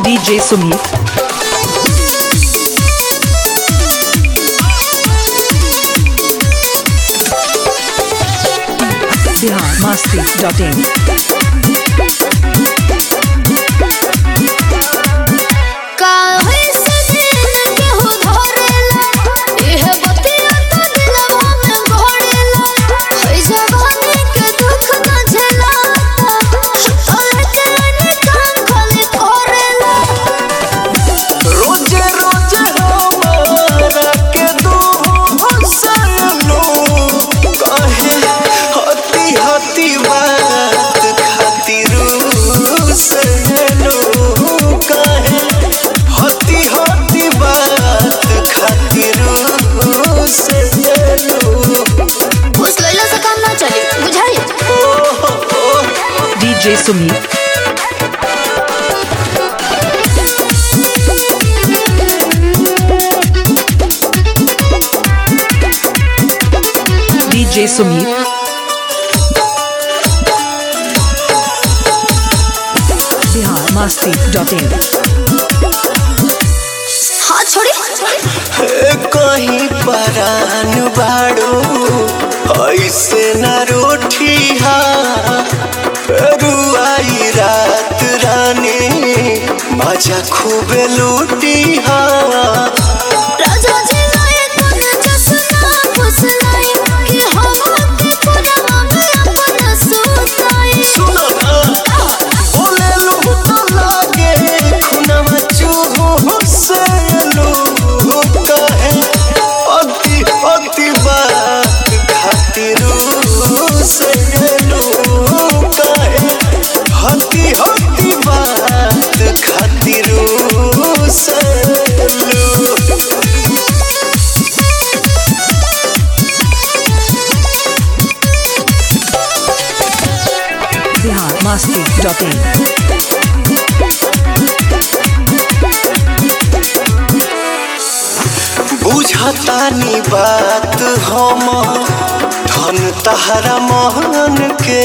DJ Sumit. Bihar Masti.in. काहे से दिन केहू धरेला इहे बतिया तो दिलवा में घोरेला है जवानी के दुख न झेलाता तोले के निकाम खाली करेला रोजे रोजे हमारा के दू हसनो कहे हती हती बात खातिर सनो कहे हती हती बात खातिर सनो उस लैला से काम ना चली बुझाई DJ Sumit. DJ Sumit. Bihar Masti.in. हाथ छोड़ी कहीं परान बाड़ो ऐसे न रोठी रुआई रात रानी मजा खूबे लूटी राजा जी लाए तन जसना फुसलाई कि हम के पुरवा में अपना सुताई सुनो ना बोले लू तो लागे खुनवा चूहू से लू कहे अति अति बात खातिर से लू कहे हती हती बात खातिर से लू Bihar Masti.in. बुझतानी बात हम धन तहरा मोहन के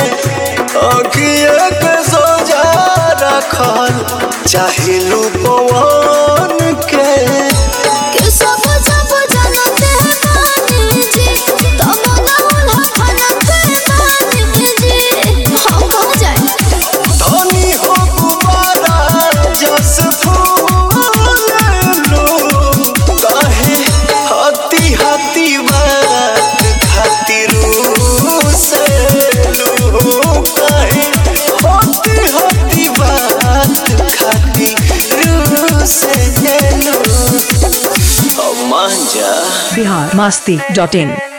अगिए के सोजा रखल चाहे पवन के कि सब जब जानते हैं मानी जी तब ना उन्हें फनते मानी जी हम कहाँ जाए धनी हो गुबारा जस फूल लो कहे हती हती बात खातिर से लो कहे हती हती बात खातिर से लो मान जा Bihar Masti.in.